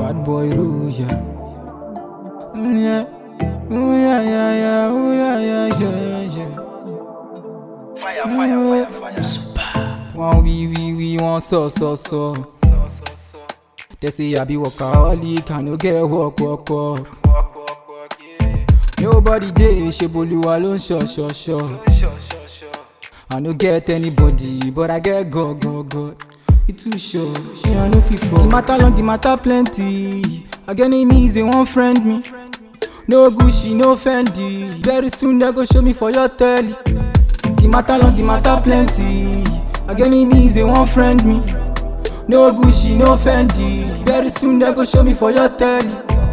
Bad boy Rouge. Mm, Yeah. Ooh, yeah, yeah, yeah. Ooh, yeah, yeah, yeah, yeah. Fire, fire, fire, fire. One we we we one so so so. They say I be workaholic, I no get work work work. Nobody dey ṣeboluwa ló ń ṣọ ṣọ ṣọ. I no get anybody, but I get God God God. E too sure, ṣé I no fit fall? The matter long, the matter plenty. I get enemies, they wan friend me. No Gucci, no Fendi. Very soon they go show me for your telly. The matter long, the matter plenty. I get enemies, they wan friend me. No Gucci, no Fendi. Very soon they go show me for your telly.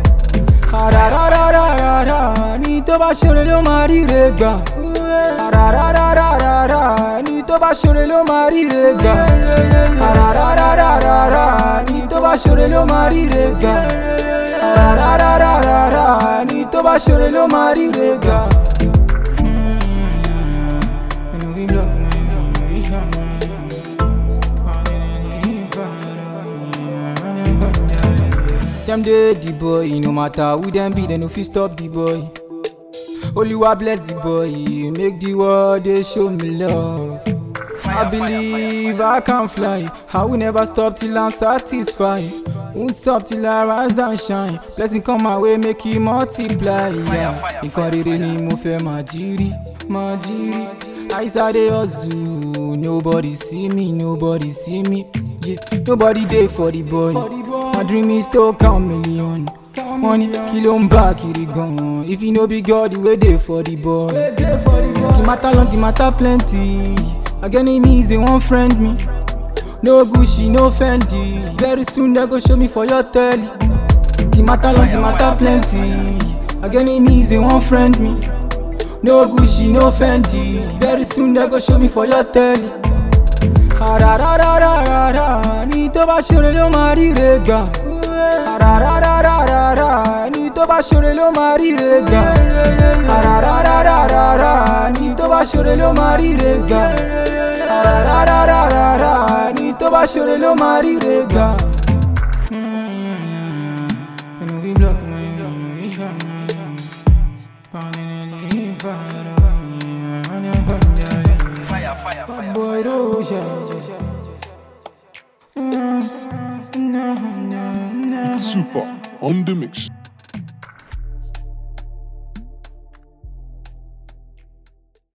Arararararara, ní tó bá ṣeré ló máa ríre gbà. Arararararara, ní tó bá ṣeré ló máa ríre gbà. Arararararara, ní tó bá ṣeré ló máa ríre gbà. Arararararara, ní tó bá ṣeré ló máa ríre gbà. Dem dey the boy, no matter who dem be, dem no fit stop the boy. Oluwa bless the boy, make the world dey show me love. I believe I can fly, I will never stop till I'm satisfied. Won't stop till I rise and shine. Blessing come my way, make it multiply. Yeah. Nǹkan rere ni mo fẹ́ máa jírí, máa jírí. Àìsàn dey hustle, nobody see me, nobody see me. Yeah. Nobody dey for the boy. My dream is to count million. Money kí ló ń bá kiri gan-an? If you no be God, wey dey for the boy. The matter long, the matter plenty. I get enemies, they wan friend me. No Gucci, no Fendi. Very soon they go show me for your telly. The matter long, the matter plenty. I get enemies, they wan friend me. No Gucci, no Fendi. Very soon they go show me for your telly. Arararararara, ní tó bá ṣeré ló máa ríre gbà. Arararararara, ní tó bá ṣeré ló máa ríre gbà. Arararararara, ní tó bá ṣeré ló máa ríre gbà. Arararararara, ní tó bá ṣeré ló máa ríre gbà. Fire, fire, fire. Boy, Rouge. Super on the mix.